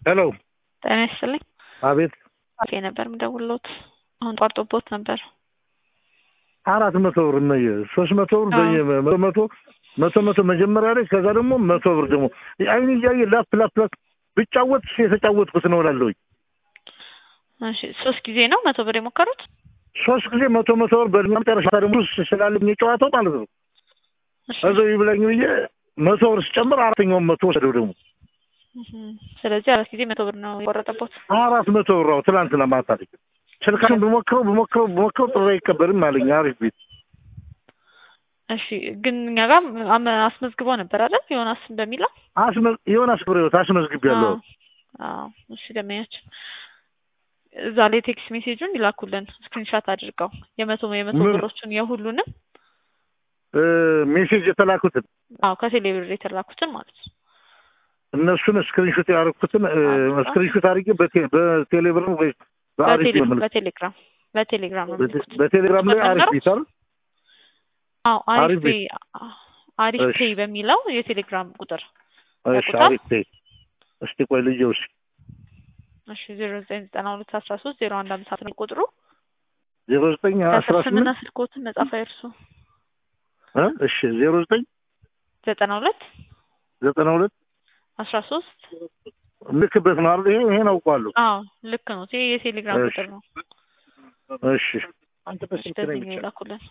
ሄሎ ጤና ይስጥልኝ። አቤት አፌ ነበር የምደውልዎት አሁን ጧርጦቦት ነበር። አራት መቶ ብር እነየ ሶስት መቶ ብር አዎ። በየ መቶ መቶ መቶ መቶ መጀመሪያ ላይ ከዛ ደግሞ መቶ ብር ደግሞ አይን እያየ ላፕ ላፕ ላፕ ብጫወት የተጫወትኩት ነው እላለሁኝ። እሺ ሶስት ጊዜ ነው መቶ ብር የሞከሩት? ሶስት ጊዜ መቶ መቶ ብር በመጨረሻ ደግሞ ስላለኝ የጨዋታው ማለት ነው እሺ። እዛው ይብላኝ ብዬ መቶ ብር ስጨምር አራተኛውን መቶ ወሰደው ደግሞ እህም። ስለዚህ አራት ጊዜ መቶ ብር ነው የቆረጠቦት። አራት መቶ ብር አዎ፣ ትናንትና ማታ ላይ ስልካን ብሞክረው ብሞክረው ብሞክረው ጥሪ አይቀበልም አለኝ። አሪፍ ቤት እሺ ግን እኛ ጋር አመ- አስመዝግቦ ነበር አይደል? ዮናስ በሚለው አስመ- ዮናስ ፍሬዎት አስመዝግቤያለሁ። አዎ። አዎ። እሺ ደመኛችን እዛ ላይ ቴክስት ሜሴጁን ይላኩልን ስክሪንሻት አድርገው የመቶ የመቶ ምን? ብሮቹን የሁሉንም እ ሜሴጅ የተላኩትን አዎ ከቴሌ ብር የተላኩትን ማለት ነው። እነሱን ስክሪንሾት ያደረኩትን እ፣ አዎ። ስክሪንሾት አድርጌ በቴ- በቴሌብር ወይ በአሪፍ በቴሌ- መልክ በቴሌግራም በቴሌግራም ነው በቴ- የሚልኩት። በቴሌግራም ላይ አሪፍ ነበረው? ቤት አይደል? አዎ አሪፍ አሪፍ ፔይ አሪፍ እሺ። ፔይ በሚለው የቴሌግራም ቁጥር እሺ ያውቁታል? አሪፍ ቤት እስቲ ቆይ ልየው እስኪ እሺ ዜሮ ዘጠኝ ዘጠና ሁለት አስራ ሶስት ዜሮ አንድ አምስት ነው ቁጥሩ። ዜሮ ዘጠኝ አስራ ከስር ስምና ስምንት ስልኮትን መጻፍ አይርሱ። እ እሺ ዜሮ ዘጠኝ ዘጠና ሁለት ዘጠና ሁለት አስራ ሶስት ልክበት ነው አይደል? ይሄ ይሄን አውቀዋለሁ። አዎ ልክ ነው። ይሄ የቴሌግራም እሺ። ቁጥር ነው። እሺ አንተ እሺ በዚህ ነው የላኩልን።